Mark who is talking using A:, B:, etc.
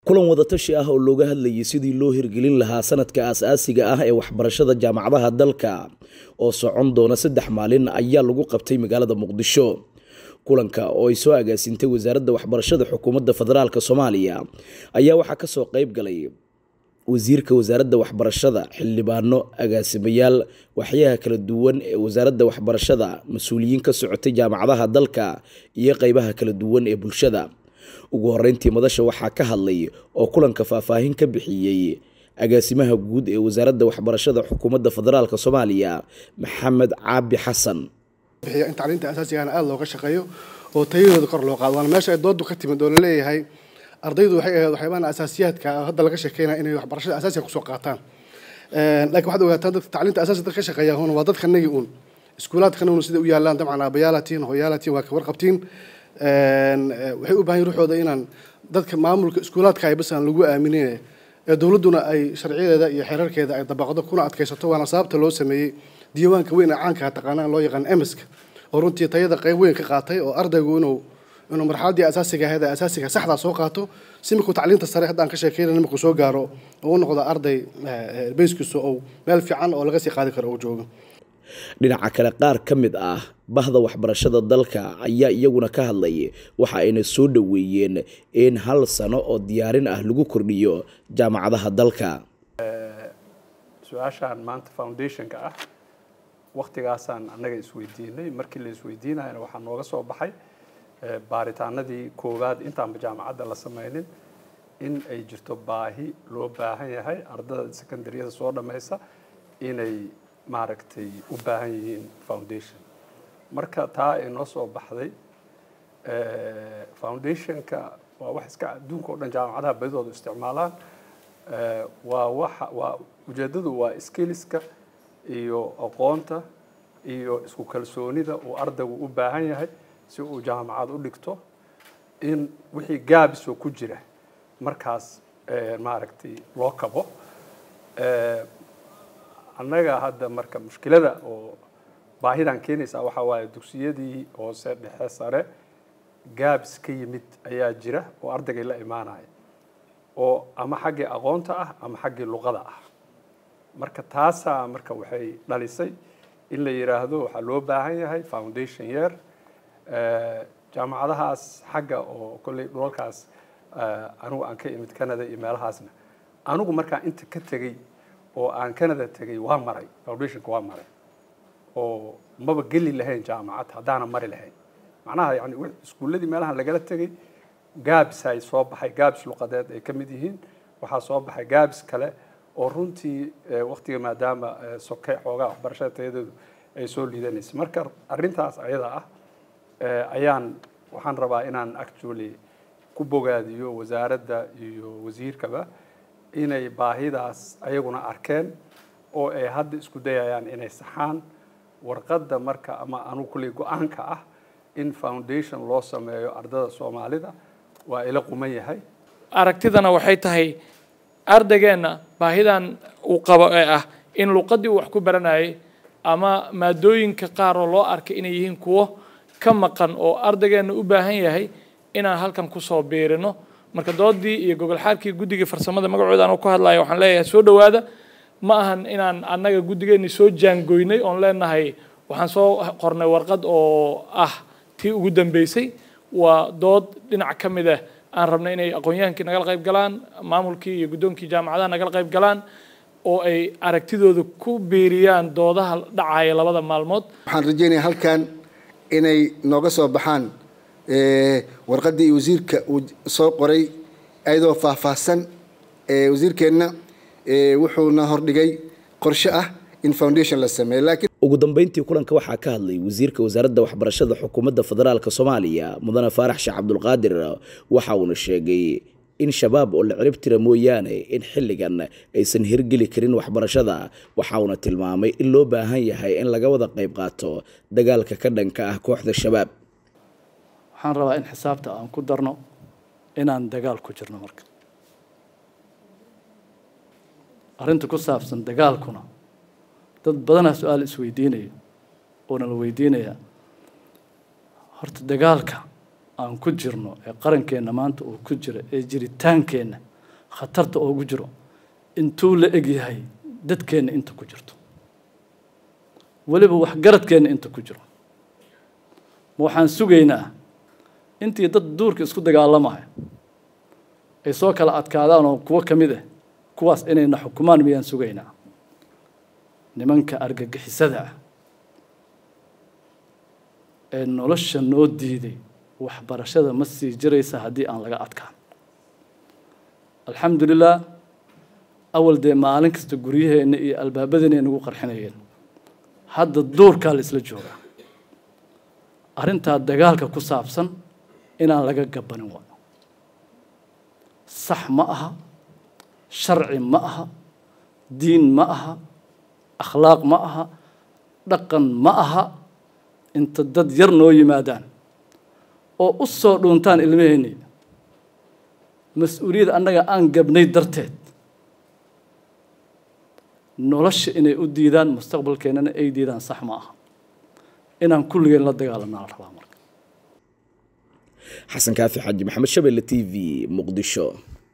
A: kulan wadatashi ah oo looga hadlayay sidii loo hirgelin lahaa sanadka aas-aasiga ah ee waxbarashada jaamacadaha dalka oo socon doona saddex maalin ayaa lagu qabtay magaalada muqdisho kulanka oo ay soo agaasintay wasaaradda waxbarashada xukuumadda federaalk soomaaliya ayaa waxaa kasoo qeyb galay wasiirka wasaaradda waxbarashada xildhibaano agaasimayaal waxyaha kala duwan ee wasaaradda waxbarashada mas-uuliyiin ka socotay jaamacadaha dalka iyo qeybaha kala duwan ee bulshada ugu horeyntii madasha waxaa ka hadlay oo kulanka faahfaahin ka bixiyey agaasimaha guud ee wasaaradda waxbarashada xukuumadda federaalk soomaaliya maxamed caabi xasan
B: in tacliinta asaasigana aada looga shaqeeyo oo tayadooda kor loo qaado waana meesha ay doodu ka timid oo laleeyahay ardaydu waxay ahayd waxyaabaha asaasiyaadka hadda laga sheekeynaya inay waxbarashada asaasiga kusoo qaataan laakiin waxaad ogaataan dadka tacliinta asaasiga dadka ka shaqeeya hun waa dadka nagi uun iskuulaadkana un sida u yaalaan dabcan aabayaalatiin hooyaalatiin waa ka warqabtiin waxay u baahan ruuxooda inaan dadka maamulka iskuulaadka ay bas aan lagu aaminin ee dowladduna ay sharciyadeeda iyo xeerarkeeda ay dabaqdo kuna adkaysato waana sababta loo sameeyey diiwaanka weyn ee caanka taqaanaan loo yaqaan emiska oo runtii tayada qayb weyn ka qaatay oo ardaygu inuu inuu marxaladdii asaasiga ahayd ee asaasiga saxdaa soo qaato si markuu tacliinta sare hadda aan ka sheekeynayna markuu soo gaaro oo u noqdo arday bayskiisu ou meel fiican oo laga sii qaadi karo uu joogo
A: dhinaca kale qaar ka mid ah bahda waxbarashada dalka ayaa iyaguna ka hadlay waxa ayna soo dhoweeyeen in hal sano oo diyaarin ah lagu kordhiyo jaamacadaha dalka
C: su-aashaan maanta foundationka ah waktigaasaan annaga isweydiinay markii la isweydiinayana waxaa nooga soo baxay baaritaanadii koowaad intaanba jaamacadda la sameynin in ay jirto baahi loo baahan yahay ardada secondaryada soo dhammaysa inay maaragtay u baahan yihiin foundation marka taa ay noo soo baxday foundationka waa wax iska adduunka o dhan jaamacadaha badidooda isticmaalaan waa waxa waa ujeeddadu waa skilliska iyo aqoonta iyo isku kalsoonida uu ardaygu u baahan yahay si uu jaamacad u dhigto in wixii gaabisoo ku jira markaas maaragtay loo kabo annaga hadda marka mushkilada oo baahidan keenaysaa waxaa waaye dugsiyadii hoose dhexe sare gaabis ka yimid ayaa jira oo ardaygay la imaanaya oo ama xaggii aqoonta ah ama xaggii luqada ah marka taasaa marka waxay dhalisay in la yidhaahdo waxaa loo baahan yahay foundation year jaamacadahaas xagga oo kolley dhulalkaas anigu aan ka imid canada iyo meelahaasna anigu markaa inta ka tegey oo aan canada tegey waa maray foundationka waa maray oo maba geli lahayn jaamacad haddaana mari lahayn macnaha yani iskuulladii meelahan lagala tegey gaabis ay soo baxay gaabis luqadeed ay ka mid yihiin waxaa soo baxay gaabis kale oo runtii waktiga maadaama soke xoogaa waxbarashada tayadeedu ay soo liidanaysay marka arrintaas ayada ah ayaan waxaan rabaa inaan actually ku bogaadiyo wasaaradda iyo wasiirkaba inay baahidaas ayaguna arkeen oo ay hadda isku dayayaan inay saxaan warqadda marka ama anugu kulley go-aanka ah in foundation loo sameeyo ardada soomaalida waa ila quman yahay
D: aragtidana waxay tahay ardaygeenna baahidan uu qabo ee ah in luqaddii uu wax ku baranayay ama maadooyinka qaar oo loo arkay inay yihiin kuwo ka maqan oo ardaygeenna u baahan yahay inaan halkan kusoo biirino marka doodii iyo gogolxaarkii guddigii farsamada magacooda anuu ku hadlaya waxaan leeyahay soo dhowaada ma ahan inaan annaga guddigeenni soo jaangoynay oon leenahay waxaan soo qornay warqad oo ah tii ugu dambeysay waa dood dhinac ka mid ah aan rabnay inay aqoon-yahankii nagala qayb galaan maamulkii iyo guddoonkii jaamacadaha nagala qayb galaan oo ay aragtidooda ku biiriyaan doodaha dhacaya labada maalmood
E: waxaan rajeynaya halkan inay nooga soo baxaan warqaddii wasiirka uu soo qoray ayadoo faahfaahsan wasiirkeenna wuxuuna hordhigay qorshe ah in foundation la sameeyo laakiin
A: ugu dambeyntii kulanka waxaa ka hadlay wasiirka wasaaradda waxbarashada xukuumadda federaalk soomaaliya mudane faarax sheekh cabdulqaadir waxa uuna sheegay in shabaab oo la cirib tira mooyaane in xilligan aysan hirgeli karin waxbarashada waxa uuna tilmaamay in loo baahan yahay in laga wada qayb qaato dagaalka ka dhanka ah kooxda shabaab
F: waxaan rabaa in xisaabta aan ku darno inaan dagaal ku jirno marka arrinta ku saabsan dagaalkuna dad badanaa su-aal isweydiinaya oona la weydiinayaa horta dagaalka aan ku jirno ee qarankeenna maanta uu ku jira ee jiritaankeenna khatarta oogu jiro intuu la eg yahay dadkeenna inta ku jirto weliba waxgaradkeenna inta ku jiro ma waxaan sugaynaa intii dad duurka isku dagaalamaya ay soo kala adkaadaan oo kuwo ka mid ah kuwaas inayna xukumaan miyaan sugaynaa nimanka argagixisada ah ee nolosha noo diiday waxbarashada ma sii jiraysa haddii aan laga adkaan alxamdulilah awal dee maalin kasta guryaheenna iyo albaabadeenna nagu qarxinayeen hadda duurkaa la isla joogaa arrintaa dagaalka ku saabsan inaan laga gabanin waayo sax ma aha sharci ma aha diin ma aha akhlaaq ma aha dhaqan ma aha inta dad yar noo yimaadaan oo u soo dhuuntaan ilmaheenni mas-uuliyad annaga aan gabnay darteed nolosha inay u diidaan mustaqbalkeennana ay diidaan sax ma aha inaan kulligeen la dagaalanaa la rabaa marka
A: xasan kaafi xaaji maxamed shabelle t v muqdisho